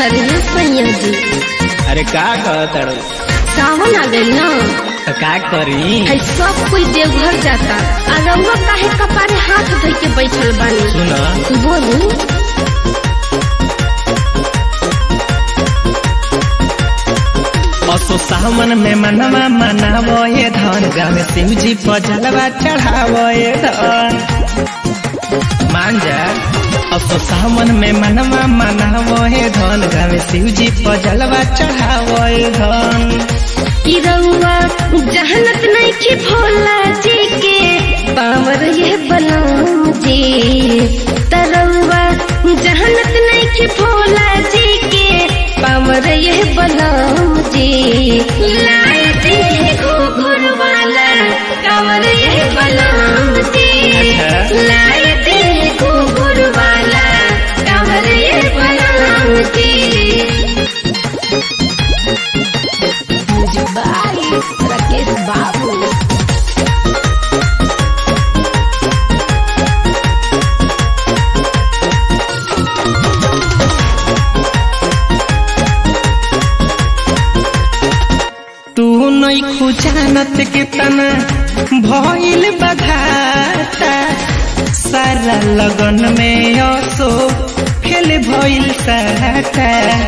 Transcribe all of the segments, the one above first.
अरे सैया जी अरे का कहत सावन आ गई ना तो का करी है सब कोई देवघर जाता आ रउआ काहे कपारे हाथ धइ के बैठल बानी सुन बोलू असो सावन में मनवा मनावो ये धन गाँव शिव जी पर जलवा चढ़ावो ये धन मान जा असो सावन में मनवा मनावो ये धन गाँव शिव जी पर जलवा चढ़ावो ये धन कि रउआ जहनत नहीं की भोला जी के पावर ये बलम जी तरउआ जहनत नहीं की भोला जी के पावर ये बलम जी लाए दे घुघुर वाला कावर ये बलम जी लाए दे घुघुर वाला कावर ये बलम जी बाई राकेश बाबू तू नहीं खुजानत के तना भइल बघाता सारा लगन में असो फेल भइल साटा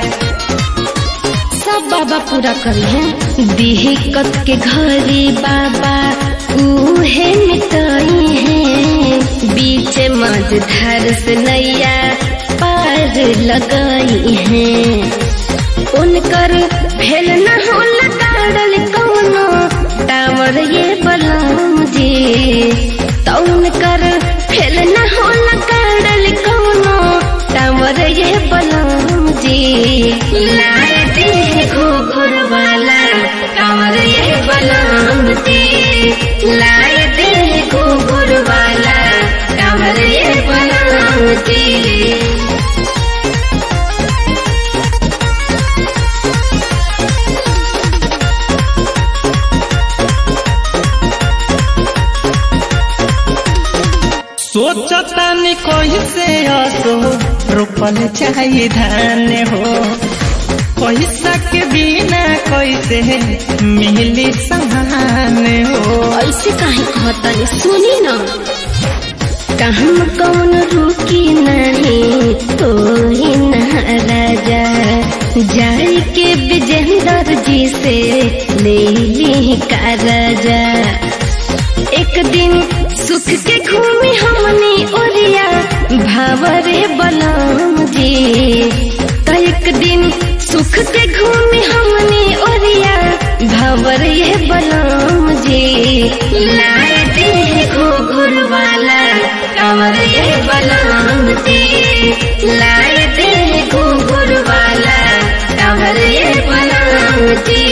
सब बाबा पूरा करी है दिहकत के घरी बाबा उहे मिटाई है बीच मझधार से नैया पार लगाई है उनकर फेल न हो लगाड़ल कौनो टावर ये बलम जी तो उनकर फेल न हो लगाड़ल कौनो टावर ये बलम जी लाए दे घुघुर वाला टावर ये बलम जी लाए दे घुघुर वाला टावर ये बलम जी सोचता नहीं कैसे असो रोपल चाहिए धान हो पैसा के बिना कैसे मिली समान हो ऐसे काहे कहतनी सुनी न कहम कौन रुकी नहीं तो ही न राजा जाई के विजेंदर जी से ले ली का राजा एक दिन सुख के घूमी हमनी ओरिया भावरे बलम जी तो एक दिन सुख के घूमी हमनी ओरिया भावर ये बलम जी लाए दे घुघुर वाला कांवर ये बलम जी लाए दे घुघुर वाला कांवर ये बलम जी